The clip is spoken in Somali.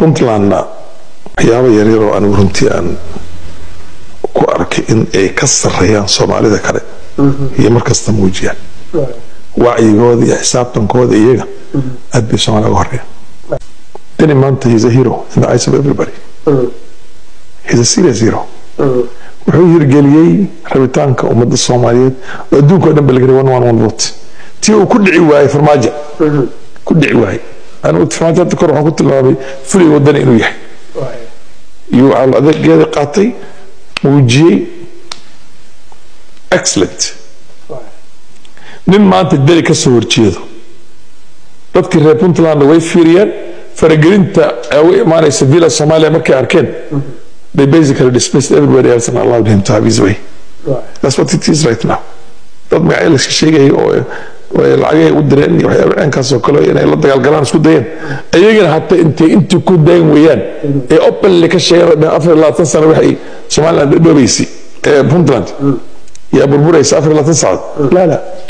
puntlandna waxyaaba yaryaroo anigu runtii aan ku arkay in ay ka sarreeyaan soomaalida kale iyo markasta muujiyaan wacyigooda iyo xisaabtankooda iyaga aad bay soomaaliya uga horeeyaan dani maanta he's a hero in the eyes of everybody he's a serious hero wuxuu hirgeliyey rabitaanka ummadda soomaaliyeed oo adduunka o dhan ba laga one one one vote tii uu ku dhici waayey farmaajo ku dhici waayey anigu farmaajo hadda kor waxaan ku tilmaamay fulay wadani inuu yahay iyo waxaa adeegeeda qaatay muujiyey excellent nin maanta deli ka soo horjeedo dadkii reer puntlandna way fiiriyeen faragelinta uga imaanaysa villa soomaaliya markay arkeen they basically dismissed everybody else and allowed him to have his way that's what it is right now dad magacyo layska sheegayay oo lacagay u direen iyo waxyaaba ceenkaas oo kale inay la dagaalgalaan isku dayeen ayagana hata intay intii ku dayn weeyaan ee openly ka sheegeen afar iyo labaatan sano waxay somaliland dhoobaysay puntland yaa burburaysa afar iyo labaatan saacadood laa laa